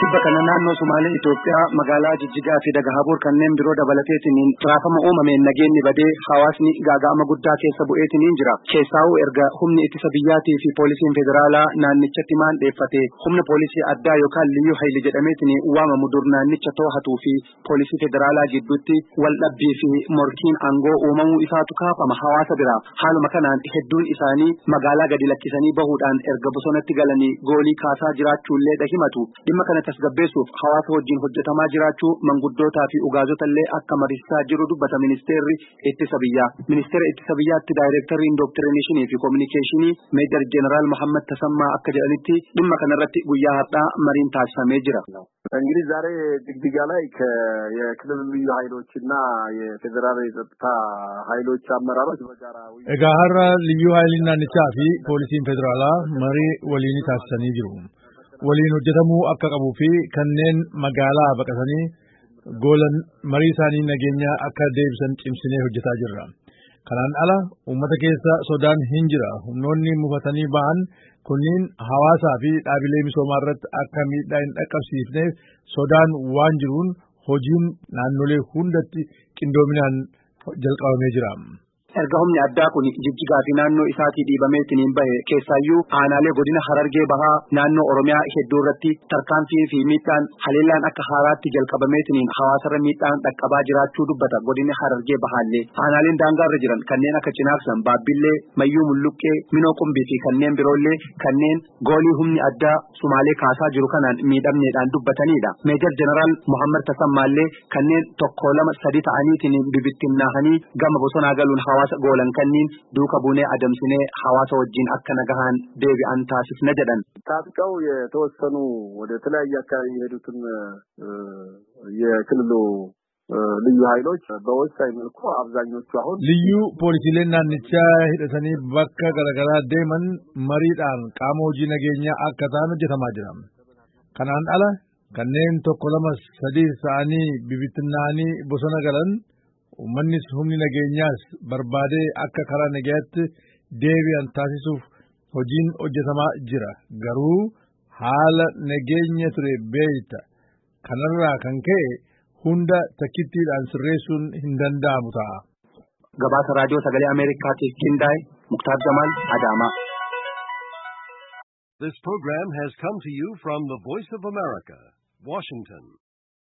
Tibba kana naannoo Sumaalee Itoophiyaa magaalaa Jijjigaa fi Dagahabuur kanneen biroo dabalateetiin raafama uumameen nageenyi badee hawaasni gaaga'ama guddaa keessa bu'eetiin jira. Keessaa'uu erga humni ittisa biyyaatii fi poolisiin federaalaa naannichatti maandheeffate humna poolisii addaa yookaan liyyuu hayli jedhameetiin waamamu dur naannicha to'atuu fi poolisii federaalaa gidduutti wal dhabbii fi morkiin aangoo uumamuu isaatu kaafama hawaasa biraa. Haaluma kanaan hedduun isaanii magaalaa gadi lakkisanii bahuudhaan erga bosonatti galanii goolii kaasaa jiraachuullee dhahimatu. Dhimma kana tasgabbeessuuf hawaasa wajjin hojjetamaa jiraachuu manguddootaa fi ugaazota illee akka mariisaa jiru dubbata ministeerri ittisa biyyaa. Ministeera ittisa biyyaatti daayireektarriin dooktirineshii fi koominikeeshinii meejar jeneraal Mohammad Tasammaa akka jedhanitti dhimma kanarratti guyyaa har'aa mariin taasifamee jira. እንግዲህ ዛሬ ድግድጋ ላይ የክልል ልዩ ኃይሎች እና የፌዴራል የጸጥታ ኃይሎች አመራሮች በጋራ egaa har'a liyyuu haayiliin naannichaa fi poolisiin federaalaa marii waliin taasisanii jiru. waliin hojjetamuu akka qabuu fi kanneen magaalaa baqatanii goolan marii isaanii nageenya akka deebisan cimsinee hojjetaa jirra. Kanaan ala uummata keessa sodaan hin jira. Humnoonni mufatanii ba'an kunniin hawaasaa fi dhaabilee misoomaa irratti akka miidhaa hin dhaqqabsiifneef sodaan waan jiruun hojiin naannolee hundatti qindoominaan jalqabamee jira. Erga humni addaa kun jijjigaa fi naannoo isaatii dhiibameetiin bahe keessaayyuu aanaalee godina harargee bahaa naannoo oromiyaa hedduu irratti tarkaanfii fi miidhaan haleellaan akka haaraatti jalqabameetiin hawaasarra miidhaan dhaqqabaa jiraachuu dubbata godina harargee bahaallee aanaaleen daangaarra jiran kanneen akka cinaaksan baabbillee mayyuu mulluqqee minoo qumbii fi kanneen biroollee kanneen goolii humni addaa sumaalee kaasaa jiru kanaan miidhamneedhaan dubbatanidha. Meejar jeneraal Muhammad Tasammaallee kanneen tokko lama sadi ta'aniitiin bibittinnaahanii gama bosonaa galuun hawaasa goolan kanniin duuka buunee adamsinee hawaasa wajjin akka nagahaan deebi'an taasifna jedhan. ታጥቀው የተወሰኑ ወደ ተለያየ አካባቢ የሄዱትን የክልሉ ልዩ ኃይሎች በወሳኝ መልኩ አብዛኞቹ አሁን ልዩ ፖሊሲleen naannichaa hidhatanii bakka garaagaraa deeman mariidhaan qaama hojii nageenyaa akka ta'an hojjetamaa jira. Kanaan ala kanneen tokko lama sadii ta'anii bibittinnaa'anii bosona galan uummannis humni nageenyaas barbaadee akka karaa nagayaatti deebi'an taasisuuf hojiin hojjetamaa jira. Garuu haala nageenya ture beekta. Kanarraa kan ka'e hunda takkittiidhaan sirreessuun hin danda'amu ta'a. Gabaasa raadiyoo sagalee Ameerikaatiif qindaa'e Muktaar Jamaal Adaamaa. This program has come to you from the Voice of America, Washington.